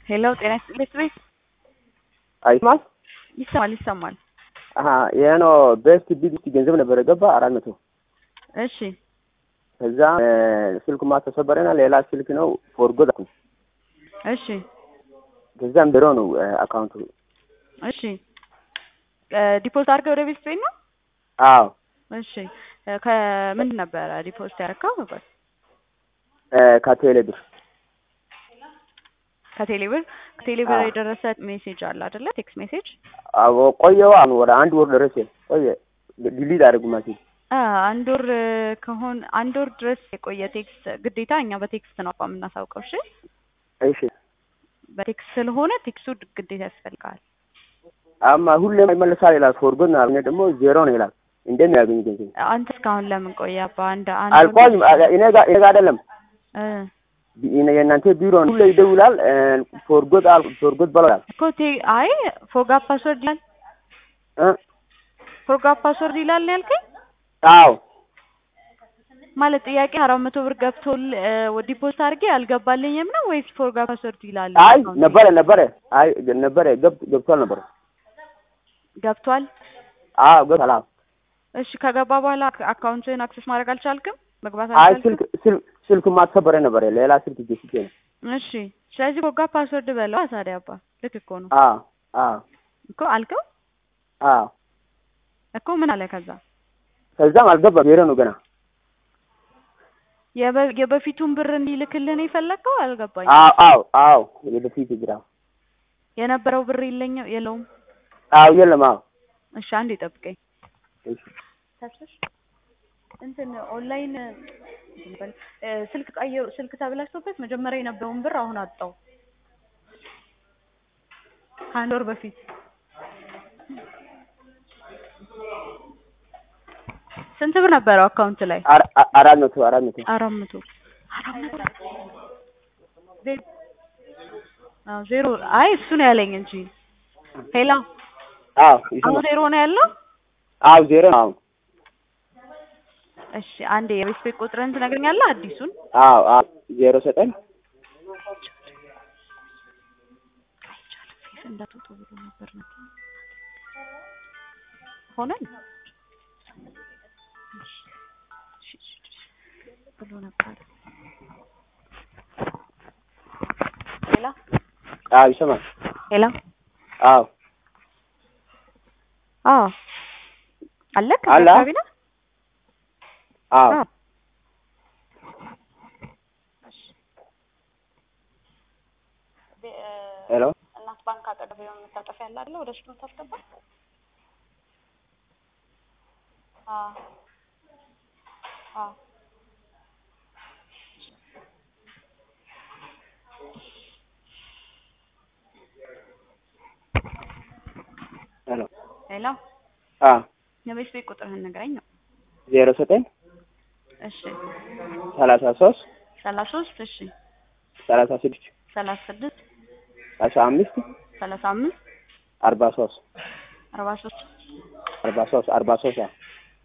ሄሎ ጤና ይስጥልኝ ቤት አይስማል ይሰማል ይሰማል። አሀ ይሄ ነው ቤስት ቢግ ገንዘብ ነበረ ገባ አራት መቶ እሺ ከዛ ስልኩ ማተሰበረና ሌላ ስልክ ነው ፎርጎት አልኩኝ። እሺ ከዛም ቢሮ ነው አካውንቱ። እሺ ዲፖዚት አድርገህ ወደ ቤት ቤት ነው? አዎ እሺ ከምንድን ነበረ ዲፖዚት ያደረከው? ነበር ከቴሌ ብር ከቴሌብር ከቴሌብር አዎ። የደረሰ ሜሴጅ አለ አይደለ? ቴክስት ሜሴጅ አዎ ቆየዋ ወደ አንድ ወር ደረሰ ቆየ ዲሊት አደረጉ ማለት አ አንድ ወር ከሆን አንድ ወር ድረስ የቆየ ቴክስት ግዴታ እኛ በቴክስት ነው አቋ የምናሳውቀው። እሺ እሺ በቴክስት ስለሆነ ቴክስቱ ግዴታ ያስፈልጋል። አማ ሁሌም ይመለሳል ይላል ፎርጎት ነው አሁን ደግሞ ዜሮ ነው ይላል እንዴት ነው ያገኝ ገንዘብ አንተ እስካሁን ለምን ቆየ? አባ አንድ አንድ ወር አልቆይም እኔ ጋር እኔ ጋር አይደለም እ የእናንተ ቢሮ ነው ሁሌ ይደውላል ፎርጎት አል ፎርጎት በላል እኮ ቴ አይ ፎርጋት ፓስወርድ ይላል እ ፎርጋት ፓስወርድ ይላል ነው ያልከኝ? አዎ ማለት ጥያቄ አራት መቶ ብር ገብቶል ዲፖዚት አድርጌ አልገባልኝም ነው ወይስ ፎርጋት ፓስወርድ ይላል? አይ አካውንቴ? ነበረ ነበረ አይ ነበረ ገብ ገብቷል ነበረ ገብቷል። አዎ ገብቷል አዎ እሺ ከገባ በኋላ አካውንትን አክሰስ ማድረግ አልቻልክም? መግባት አይ አልቻልክም? ስልክ ስልክ ስልኩ ማተሰበረ ነበረ ሌላ ስልክ ገዝቼ ነው እሺ ስለዚህ ፎርጋት ፓስወርድ በለው ታዲያ አባ ልክ እኮ ነው አዎ አዎ እኮ አልከው አዎ እኮ ምን አለ ከዛ ከዛም አልገባም ዜሮ ነው ገና የበ- የበፊቱን ብር እንዲልክልህ ነው የፈለግከው? አልገባኝ። አዎ አዎ አዎ የበፊት ግራ የነበረው ብር የለኝ የለውም። አዎ የለም አዎ እሺ አንዴ ጠብቀኝ። እሺ ታስሽ እንትን ኦንላይን እንትን በል እ ስልክ ቀየሩ ስልክ ተብላሽቶበት መጀመሪያ የነበረውን ብር አሁን አጣው። ከአንድ ወር በፊት ስንት ብር ነበረው አካውንት ላይ? አራ- አ- አራት መቶ አራት መቶ አራት መቶ አራት መቶ ዜ- አዎ ዜሮ አይ እሱ ነው ያለኝ እንጂ ሄላ አዎ አሁን ይሰማል ዜሮ ነው ያለው። አዎ ዜሮ ነው አዎ እሺ አንዴ የቤት ቤት ቁጥርን ትነግረኛለህ? አዲሱን አዎ አዎ ዜሮ ዘጠኝ እንዳትወጡ ብሎ ነበር ነው ሆነን እሺ፣ እሺ፣ እሺ ብሎ ነበር። ሄላ አዎ ይሰማል ሄላ አዎ አዎ አለክ አለ። አካባቢ ነህ? አዎ አዎ ሄሎ እናት ባንክ አጠገብ የሆነ መታጠፊያ ያለ አይደለ? ወደ እሱ ነው ታስገባ። አዎ አዎ ሄሎ ሄሎ አዎ የቤት ቤት ቁጥርህን ንገረኝ ነው። ዜሮ ዘጠኝ እሺ ሰላሳ ሶስት ሰላሳ ሶስት እሺ ሰላሳ ስድስት ሰላሳ ስድስት ሰላሳ አምስት ሰላሳ አምስት አርባ ሶስት አርባ ሶስት አርባ ሶስት አርባ ሶስት አዎ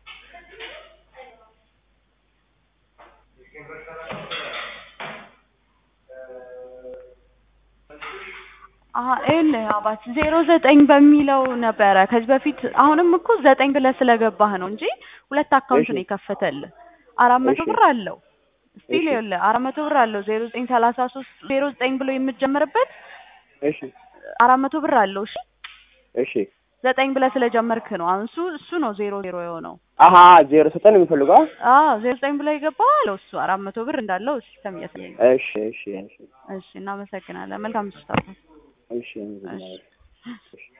አሀ ይኸውልህ አባት ዜሮ ዘጠኝ በሚለው ነበረ ከዚህ በፊት አሁንም እኮ ዘጠኝ ብለህ ስለገባህ ነው እንጂ ሁለት አካውንት እሺ። ነው የከፈተልህ አራት መቶ እሺ። ብር አለው ስቲል እሺ። ይኸውልህ አራት መቶ ብር አለው ዜሮ ዘጠኝ ሰላሳ ሶስት ዜሮ ዘጠኝ ብሎ የምትጀምርበት እሺ አራት መቶ ብር አለው እሺ እሺ ዘጠኝ ብለህ ስለጀመርክ ነው አሁን እሱ እሱ ነው ዜሮ ዜሮ የሆነው አሀ ዜሮ ዘጠኝ ነው የሚፈልገው አዎ ዜሮ ዘጠኝ ብሎ የገባው አለው እሱ አራት መቶ ብር እንዳለው ሲስተም እያሳየኝ ነው እሺ እሺ እሺ እሺ እናመሰግናለን መልካም ምሽት አባት እሺ እሺ እሺ